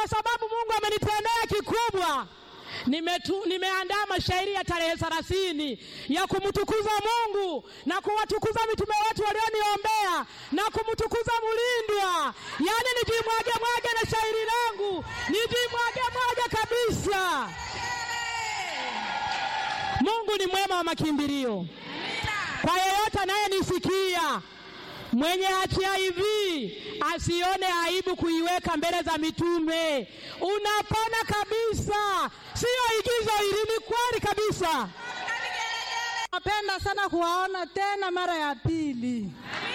kwa sababu Mungu amenitendea kikubwa. Nimetu, nimeandaa mashairi ya tarehe thelathini ya kumtukuza Mungu na kuwatukuza mitume wetu walioniombea na kumtukuza Mulindwa, yaani nijimwage mwage na shairi langu nijimwage mwage kabisa. Mungu ni mwema wa makimbilio. Kwa yeyote anayenisikia mwenye HIV asione aibu kuiweka mbele za mitume. Unapona kabisa, siyo igizo hili, ni kweli kabisa. Napenda sana kuwaona tena mara ya pili.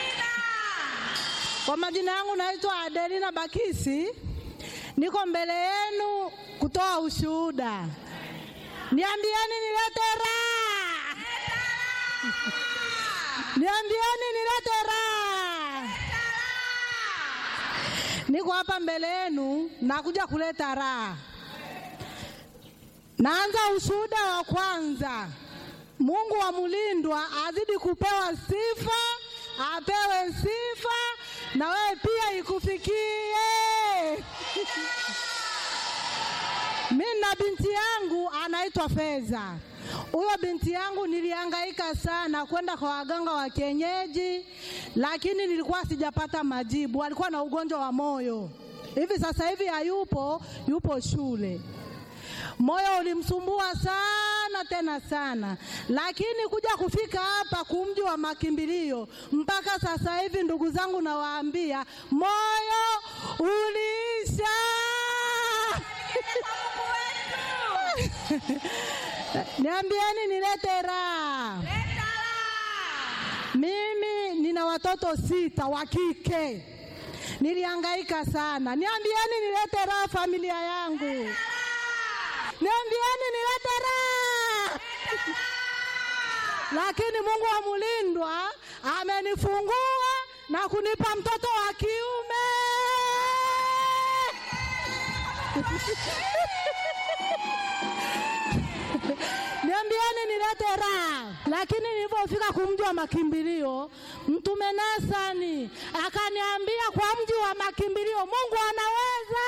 Kwa majina yangu naitwa Adelina Bakisi, niko mbele yenu kutoa ushuhuda. Niambieni nilete raha, niambieni nilete raha. Niko hapa mbele yenu nakuja kuleta raha. Naanza ushuhuda wa kwanza. Mungu wa Mulindwa azidi kupewa sifa, apewe sifa na wewe pia ikufikie. Mimi na binti yangu anaitwa Feza. Huyo binti yangu nilihangaika sana kwenda kwa waganga wa kienyeji, lakini nilikuwa sijapata majibu. Alikuwa na ugonjwa wa moyo, hivi sasa hivi hayupo, yupo shule. Moyo ulimsumbua sana tena sana, lakini kuja kufika hapa kumji wa makimbilio mpaka sasa hivi, ndugu zangu, nawaambia moyo uliisha. Niambieni nilete raha. Mimi nina watoto sita wa kike, nilihangaika sana. Niambieni nilete raha familia yangu. Niambieni nilete raha. Lakini Mungu wa Mulindwa amenifungua na kunipa mtoto wa kiume. Niambieni nilete raha. Lakini nilipofika kumji wa makimbilio, Mtume Nasani akaniambia kwa mji wa makimbilio Mungu anaweza.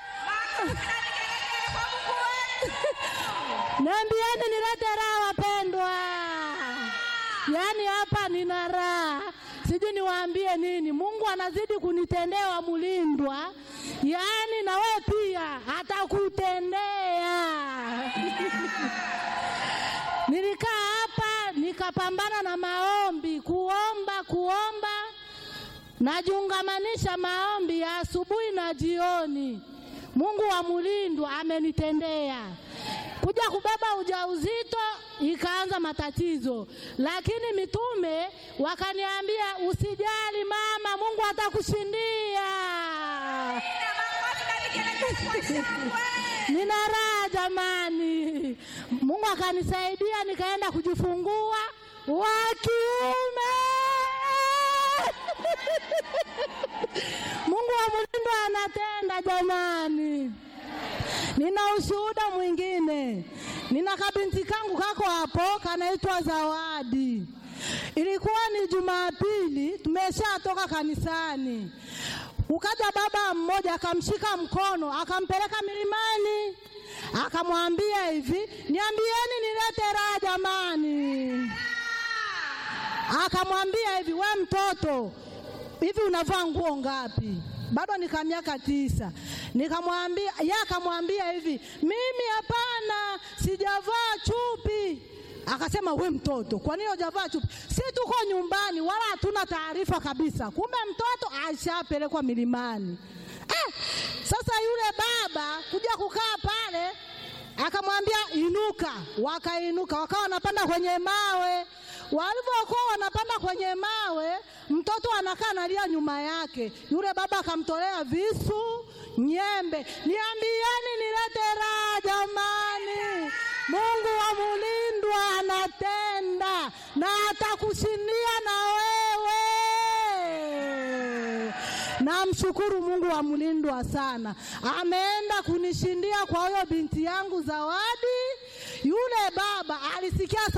Niambieni nilete raha wapendwa. Yaani hapa nina raha, sijui niwaambie nini. Mungu anazidi kunitendea wa Mulindwa, yaani na wewe pia atakutendea. Nilikaa hapa nikapambana na maombi, kuomba kuomba, najiungamanisha maombi ya asubuhi na jioni. Mungu wa Mulindwa amenitendea kuja kubeba ujauzito ikaanza matatizo, lakini mitume wakaniambia usijali mama, Mungu atakushindia. Nina raha jamani, Mungu akanisaidia nikaenda kujifungua wa kiume. Mungu wa Mulindwa anatenda jamani. Nina ushuhuda mwingine. Nina kabinti kangu kako hapo kanaitwa Zawadi. Ilikuwa ni Jumapili, tumeshatoka kanisani, ukaja baba mmoja akamshika mkono akampeleka milimani, akamwambia hivi, niambieni nilete raha jamani. Akamwambia hivi, we mtoto, hivi unavaa nguo ngapi? Bado nika miaka tisa. Nikamwambia, yeye akamwambia hivi, mimi hapana, sijavaa chupi. Akasema we mtoto, kwa nini hujavaa chupi? Si tuko nyumbani, wala hatuna taarifa kabisa. Kumbe mtoto ashapelekwa milimani. Eh, sasa yule baba kuja kukaa pale akamwambia inuka. Wakainuka, wakawa wanapanda kwenye mawe. Walivyokuwa wanapanda kwenye mawe, mtoto anakaa analia nyuma yake. Yule baba akamtolea visu, nyembe. Niambieni nilete raha jamani. Mungu wa Mulindwa anatenda na atakushindia na wewe. Namshukuru Mungu wa Mulindwa sana, ameenda kunishindia kwa huyo binti yangu Zawadi. Yule baba alisikia